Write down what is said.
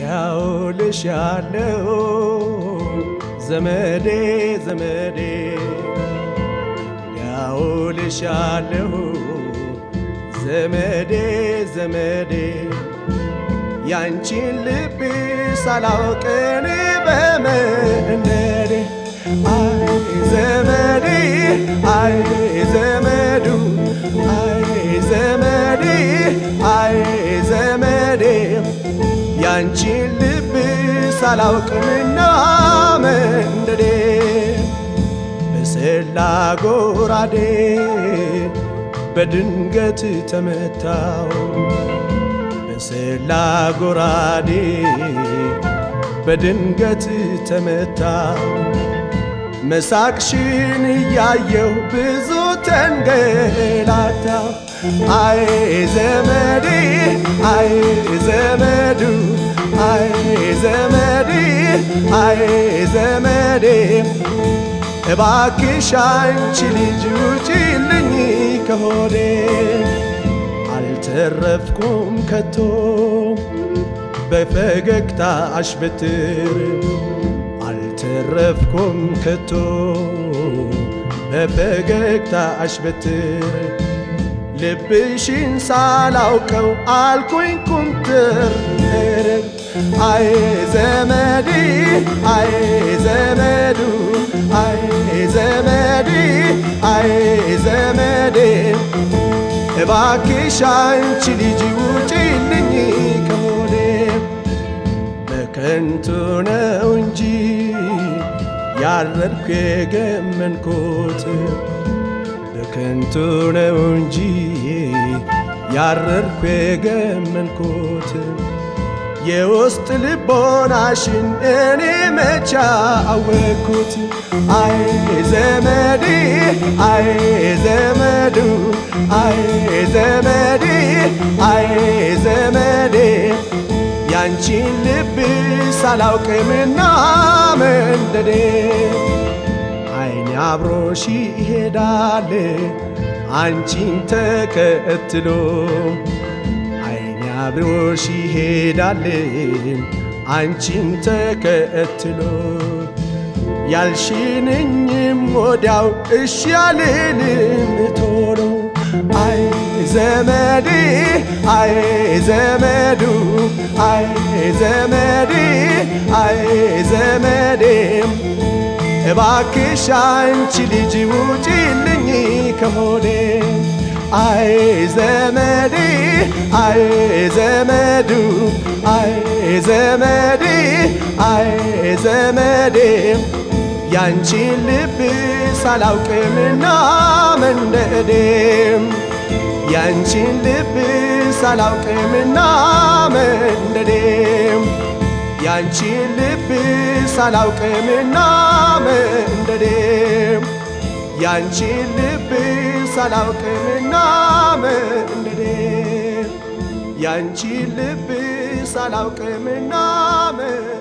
ያውልሻለሁ ዘመዴ ዘመዴ ያውልሻለሁ ዘመዴ ዘመዴ ያንቺን ልብ ሳላውቅን በመንደዴ አይ ዘመዴ አይ ዘመዱ አይ ዘመዴ አይ ዘመዴ ያንቺን ልብ ሳላውቅምና መንደዴ በሰላ ጎራዴ በድንገት ተመታው በሰላ ጎራዴ በድንገት ተመታው መሳቅሽን እያየሁ ብዙ ተንገላታ አይ ዘመዴ አይ ዘመዱ አይ ዘመዴ አይ ዘመዴ እባክሽ አንቺ ልጅ ውጪልኝ ከሆዴ አልተረፍኩም ከቶ በፈገግታ አሽበትር አልተረፍኩም ከቶ በፈገግታ አሽበትር ልብሽን ሳላውቀው አልኩኝ ኩምትር አይ ዘመዴ አይ ዘመዱ አይ ዘመዴ አይ ዘመዴ እባክሽ አንቺ ልጅ ውጪልኝ ከሆዴ በከንቱ ነው እንጂ ያረድኩ የገመንኩት በከንቱ ነው እንጂ ያረድኩ የገመንኩት የውስጥ ልቦናሽን እኔ መቻ አወቅኩት አይ ዘመዴ አይ ዘመዱ አይ ዘመዴ አይ ዘመዴ ያንቺን ልብ ሳላውቅምና መንደዴ አይኔ አብሮሽ ይሄዳል አንቺን ተከትሎ አይኔ አብሮሽ ይሄዳል አንቺን ተከትሎ ያልሽንኝም ወዲያው እሺ ያልልም ቶሎ አይ ዘመዴ አይ ዘመዱ አይ ዘመዴ አይ ዘመዴ እባክሽ አንቺ ልጅ ውጪልኝ ከሆዴ አይ ዘመዴ አይ ዘመዱ አይ ዘመዴ አይ ዘመዴ ያንቺን ልብ ሳላውቅምና መንደዴ ያንቺን ልብ ሳላውቅምና መንደዴ ያንቺን ልብ ሳላውቅምና መንደዴ ያንቺን ልብ ሳላውቅምና መንደዴ ያንቺን ልብ ሳላውቅምና መንደዴ